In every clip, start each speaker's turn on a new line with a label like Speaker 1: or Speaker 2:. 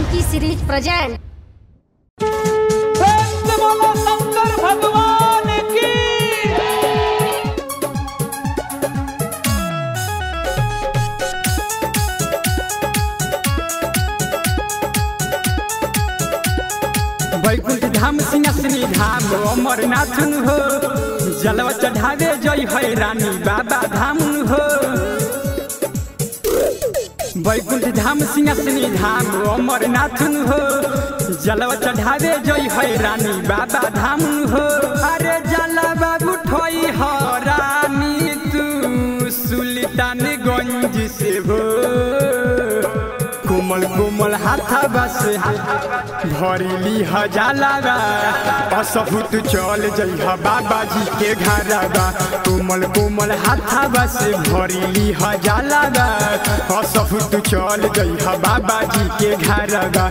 Speaker 1: Janaki series present
Speaker 2: प्रेम से बोलो शंकर भगवान की
Speaker 3: वैकुंठ धाम सिंहासनी धाम अमरनाथ हो जलवा चढ़ावे जय है रानी बाबा धाम हो वैकुंठ धाम सिंहासनी धाम अमरनाथ हो जलवा चढ़ावे जय है रानी बाबा धाम हो अरे जलवा उठोई हो रानी तू सुल्तानगंज से हो कोमल कोमल हाथाबा से भरिली हजालाबा असहुत चल जइहा बाबा जी के घरबा कोमल कोमल हाथाबा से भरिली हजालाबा असहुत चल जइहा बाबा जी के घरबा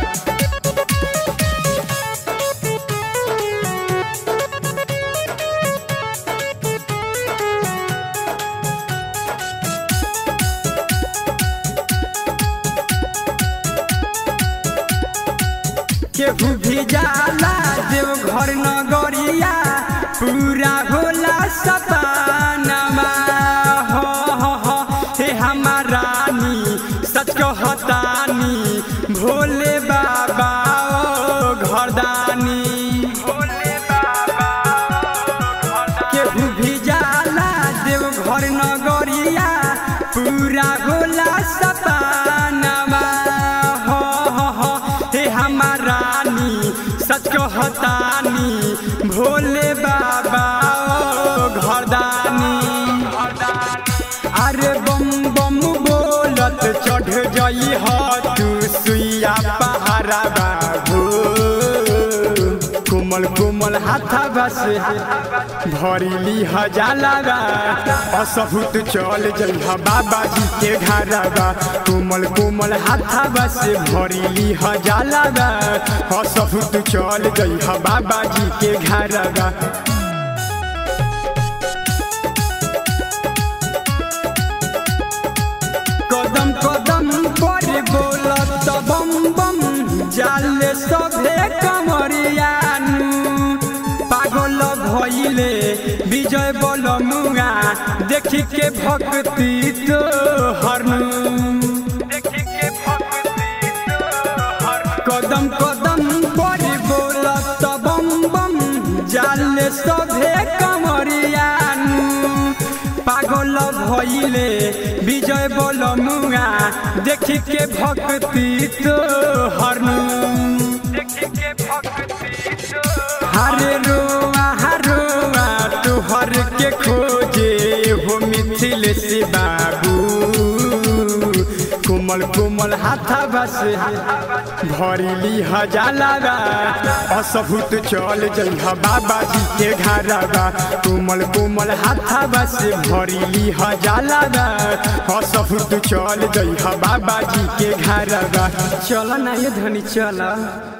Speaker 3: केहू भी जाला देव घर नगरिया पूरा होला सपनामा हो हो हो हे हमारा रानी सच कहतानी भोले बाबा ओ घरदानी भोले बाबा केहू भी जाला देव घर नगरिया पूरा होला सपनामा हो हो हो हे हमार रानी सच कहतानी भोले बाबा ओ घरदानी अरे बम बम बोलत चढ़ जई ह तू सुइया पहाड़ा बाबू कोमल कोमल हाथा बस भरिली हजालाबा असहुत चल जइहा बाबा जी के घरबा कोमल कोमल हाथा बस भरिली हजालाबा असहुत चल जइहा बाबा जी के घरबा कदम कदम पर बोलत बम बम जाले सभे कमरियानु पागल भइले विजय बलमुआ देखि के भक्ति तो हरनु कदम कदम पर बोलत बम बम जाले सभे कमरियानु पागल भइले विजय बलमुआ देखि के भक्ति तो हरनु हरे रोआ हरोआ तोहर के खोजे हो मिथिल से बाबू कोमल कोमल हाथा बस भरिली हजालाबा असभूत चल जइहा बाबा जी के घरबा कोमल कोमल हाथा बस भरिली हजालाबा असभूत चल जइहा बाबा जी के घरबा चल ना ये धनी चल